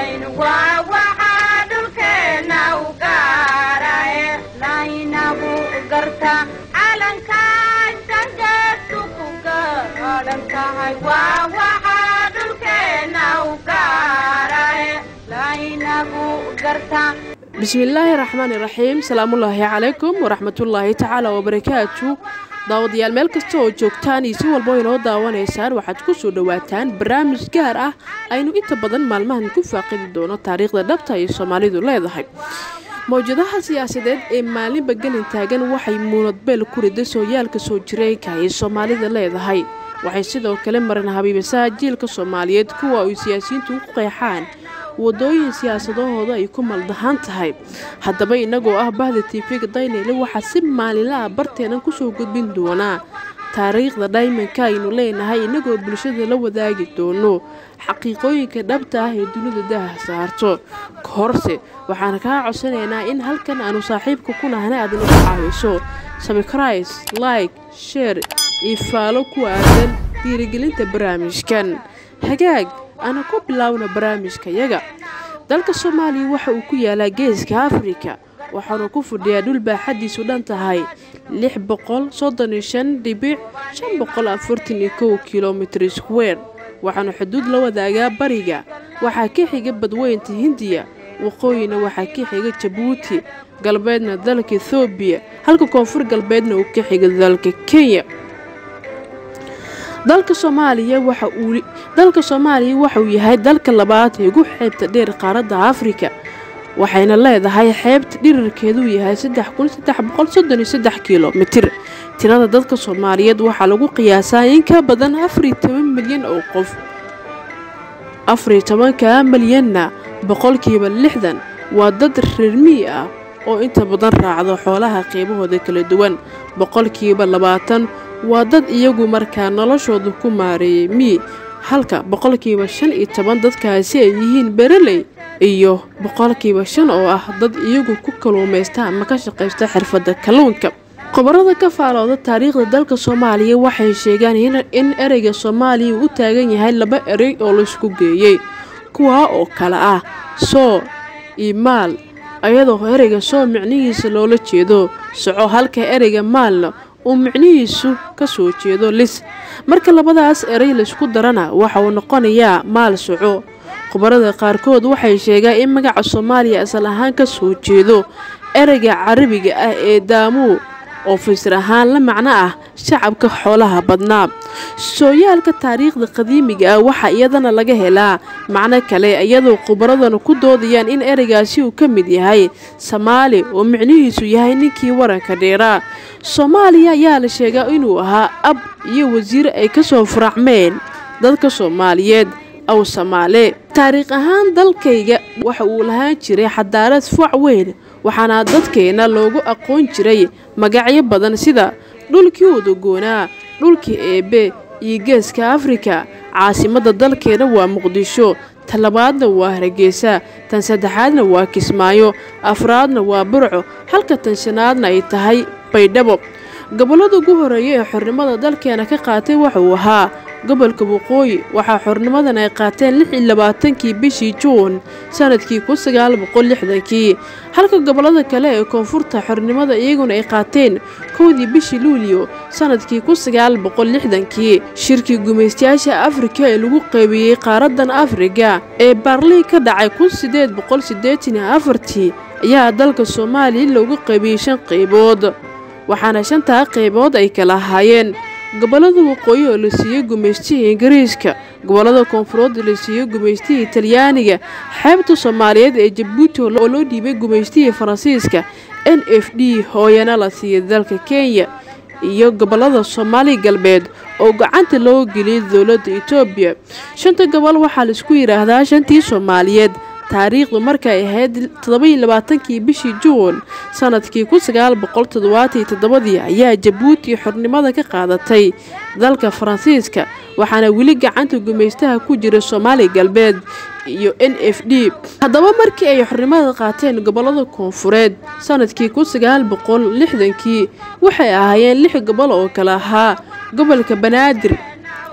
bismillaahi raxmaani raxiim salaamullaahi calaykum waraxmatullaahi tacaala wabarakaatu daawadayaal meel kasta oo joogtaan iyo si walbo inoo daawanaysaan waxaad ku soo dhowaataan barnaamij gaar ah aynu inta badan maalmahan ku faaqidi doono taariikhda dhabta ay soomaalidu leedahay mawjadaha siyaasadeed ee maalinba gelin taagan waxay muunadbeel ku rida sooyaalka soo jireenka ay soomaalida leedahay waxay sidoo kale maran habiibasaha jiilka soomaaliyeed kuwa ay siyaasiyiintu u qeexaan wadooyin siyaasadahooda ay ku maldahaan tahay haddaba innagoo ah bahda tiifiga dayneyle waxaa si maalinla ah barteenan kusoo gudbin doonaa taariikhda dhaymanka aynu leenahay innagoo bulshada la wadaagi doono xaqiiqooyinka dhabta ah ee dunida daha saarto ka horse waxaan kaa codsanaynaa in halkan aanu saaxiibka ku nahna aad nagu caawiso sabikrais like sheer iyo faalo ku aadan dhiirigelinta barnaamijkan hagaag ana ku bilaawna barnaamijkayaga dalka soomaaliya waxa uu ku yaalaa geeska afrika waxaanu ku fadhiyaa dhul baaxadiisu dhan tahay lix boqol soddon iyo shan dhibic shan boqol afartan iyo kow kilomitr square waxaanu xuduud la wadaagaa bariga waxaa ka xiga badweynta hindiya waqooyina waxaa ka xiga jabuuti galbeedna dalka ethoobiya halka koonfur galbeedna uu ka xiga dalka kenya dalka soomaaliya waxa uu dalka soomaaliya waxauu yahay dalka labaad ee ugu xeebta dheer qaaradda afrika waxayna leedahay xeebta dhirirkeeduu yahay kilomitir tirada dadka soomaaliyeed waxaa lagu qiyaasaa in ka badan milyan oo qof afariyo tobanka milyanna boqolkiiba lixdan waa dad reermii ah oo inta badan raacdo xoolaha qeybahooda kala duwan boqolkiiba labaatan waa dad iyagu markaa noloshooda ku maareeyay mii halka boqolkiiba shan iyo toban dadkaasi ay yihiin bereley iyo boqolkiiba shan oo ah dad iyagu ku kaluumaysta ama ka shaqaysta xirfadda kalluunka qobarada ka faalooda taariikhda dalka soomaaliya waxay sheegaan in ereyga soomaaliya uu u taagan yahay laba erey oo laysku geeyey kuwaa oo kale ah soo iyo maal ayadoo ereyga soo micnihiisa loola jeedo soco halka ereyga maalna uu micnihiisu ka soo jeedo lis marka labadaas erey laysku darana waxa uu noqonayaa maal soco khubarada qaarkood waxay sheegaan in magaca soomaaliya asal ahaan ka soo jeedo ereyga carabiga ah ee daamuu oo fasir ahaan la macno ah shacabka xoolaha badnaa sooyaalka taariikhda qadiimiga ah waxaa iyadana laga helaa macno kale iyadoo khubaradana ku doodayaan in ereygaasi uu ka mid yahay samaali oo micnihiisu yahay ninkii waranka dheeraa soomaaliya ayaa la sheegaa inuu ahaa ab iyo wasiir ay kasoo furacmeen dadka soomaaliyeed aw samaale taariikh ahaan dalkayga waxa uu lahaan jiray xadaarad fuac weyn waxaana dadkeena loogu aqoon jiray magacyo badan sida dhulkii udagoonaa dhulkii eebe iyo geeska afrika caasimadda dalkeena waa muqdisho tan labaadna waa hargeysa tan saddexaadna waa kismaayo afraadna waa burco halka tan shanaadna ay tahay baydhabo gobollada ugu horeeya ee xornimada dalkeena ka qaatay waxauu ahaa gobolka waqooyi waxaa xornimadan ay qaateen lix iyo labaatankii bishii juun sanadkii kun sagaal boqol lixdankii halka gobollada kale ee koonfurta xornimada iyaguna ay qaateen kowdii bishii luulyo sanadkii kun sagaal boqol lixdankii shirkii gumaystayaasha afrika ee lagu qaybiyey qaaradan afrika ee baarlii ka dhacay kun sideed boqol siddeetan iyo afartii ayaa dalka soomaaliya loogu qaybiyey shan qaybood waxaana shantaa qaybood ay kala ahaayeen gobollada waqooyi oo la siiyey gumaystihii ingiriiska gobollada koonfureed oo la siiyey gumaystihii talyaaniga xeebta soomaaliyeed ee jabuuti oo loo dhiibay gumaystihii faransiiska n f d hooyana la siiyey dalka kenya iyo gobollada soomaali galbeed oo gacanta loo geliyay dowladda etoobiya shanta gobol waxaa laisku yidhaahdaa shantii soomaaliyeed taariikhdu markay ahayd toddobaiyo labaatankii bishii juun sanadkii kun sagaal boqol toddobaatan iyo toddobadii ayaa jabuuti xornimada ka qaadatay dalka faransiiska waxaana weli gacanta gumaystaha ku jira soomaali galbeed iyo n f d haddaba markii ay xornimada qaateen gobollada koonfureed sanadkii kun sagaal boqol lixdankii waxay ahaayeen lix gobol oo kale ahaa gobolka banaadir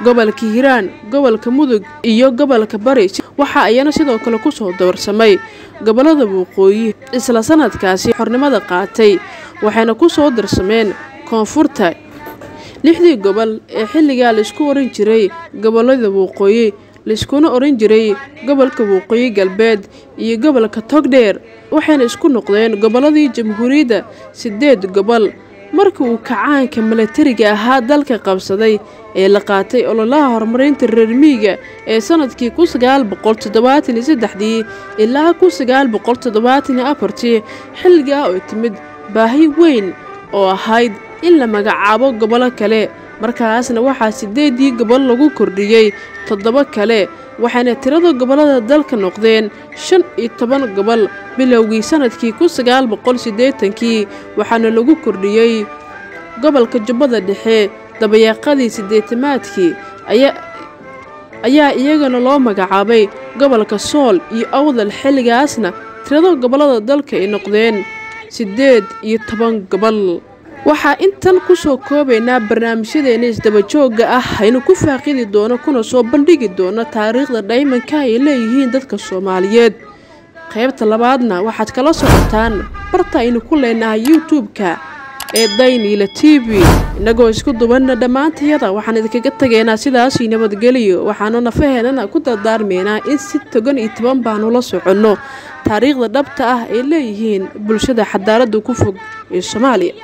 gobolka hiiraan gobolka mudug iyo gobolka bari waxa ayana sidoo kale kusoo dabarsamay gobolada waqooyi isla sanadkaasi xornimada qaatay waxayna kusoo darsameen koonfurta lixdii gobol ee xilligaa laisku oran jiray gobolada waqooyi laiskuna oran jiray gobolka waqooyi galbeed iyo gobolka togdheer waxayna isku noqdeen gobolladii jamhuuriyadda sideed gobol markii uu kacaanka milatariga ahaa dalka qabsaday ee la qaatay ololaha horumarinta reermiiga ee sanadkii kun sagaal boqol toddobaatan iyo saddexdii ilaa kun sagaal boqol toddobaatan iyo afartii xilligaa oo timid baahi weyn oo ahayd in la magacaabo gobolo kale markaasna waxaa sideedii gobol lagu kordhiyey toddoba kale waxayna tirada gobollada dalka noqdeen shan iyo toban gobol bilowgii sanadkii kun sagaal boqol siddeetankii waxaana lagu kordhiyey gobolka jubbada dhexe dabayaaqadii siddeetamaadkii ayaa iyagana loo magacaabay gobolka sool iyo awdal xilligaasna tirada gobollada dalka ay noqdeen siddeed iyo toban gobol waxaa intan kusoo koobaynaa barnaamijyadeena isdabajooga ah aynu ku faaqidi doono kuna soo bandhigi doono taariikhda dhaymanka ay leeyihiin dadka soomaaliyeed qaybta labaadna waxaad kala socotaan barta aynu ku leenahay youtube-ka ee dayniila t v innagoo isku dubanna dhammaantayada waxaan idinkaga tegaynaa sidaasii nabadgeliyo waxaanu nafaheenana ku dardaarmaynaa in si togan iyo toban baanu la soconno taariikhda dhabta ah ay leeyihiin bulshada xadaaladda ku fog ee soomaaliya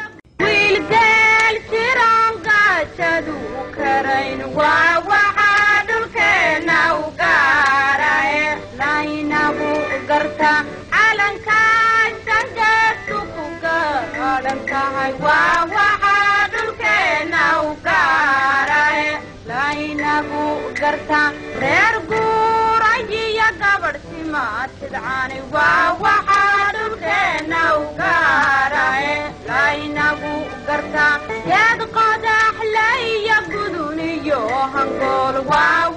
reer guurayiyo gabadh simaad tidcaani waa waxaa dhulkeenna u gaarae laynagu gartaa geed qodaxle iyo gudun iyo hangool waa